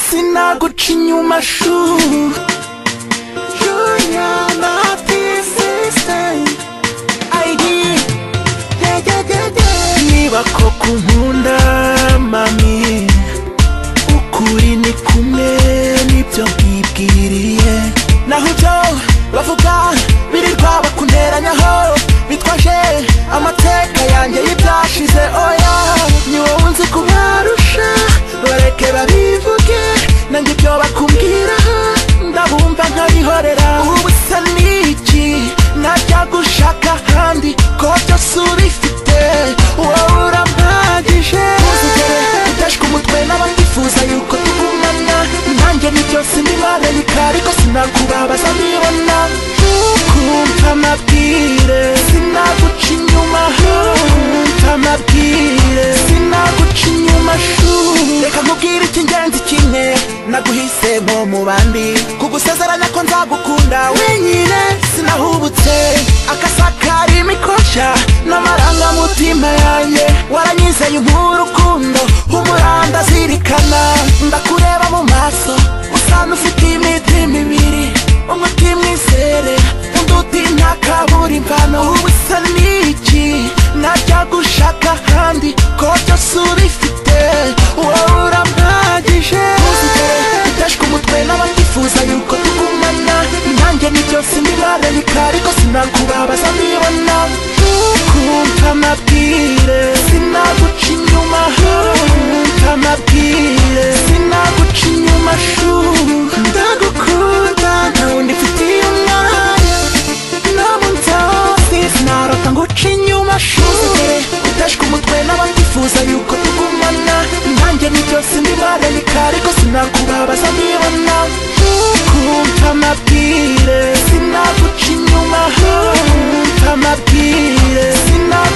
sinaguca inyuma shu niba koko nkunda mami ukuri ni kumwe nibyo nkibwiriye naho ibyo bavuga birirwa bakunteranyaho bitwaje amateka yanjye y'ibyashize oya ni wowe nzi kubarusha bareke babivuge nanjye ibyo bakumbwiraho ndabumva nkabihorera ubu bisa n'iki najya gushaka ahandi ko byose ubifite wowe urampagije ntuzigere udashwa umutwe n'abatifuza yuko tugumana nanjye ni byose ndimarayika ariko sinakubabaza nibona ntukumva amabwire sinaguca inyuma ntukumva amabwire sinaguca inyuma shuu reka nkubwire icy'ingenzi kimwe naguhise nko mu bandi kugusezeranya ko nzagukunda wenyine sinahubutse akasakara imikoshya n'amarangamutima yanjye waranyizeye nk'urukundo umuranda zirikana ndakureba mu maso usanga ufite imitima ibiri umwe utimwizere undi uti nta kaburimvano ubu isa n'iki najya gushaka ahandi ko byose ubifite wowe urampagije ntuzigere udashwa umutwe n'abatifuza yuko tugumana nanjye ni byose ndimarayika ariko sinakubabaza nibona ntukumva amabwire sinaguca inyuma ntukumva amabwire sinaguca inyuma shu ndagukunda nta wundi mfitiye umwanya namuntasis narota nguca inyuma shuzigere udashwa umutwe n'abatifuza yuko tugumana nanjye ni byose ndimarayika ariko sinakubabaza nibona ntukumva amabwire sinaguca inyuma ntukumva amabwire sinaguca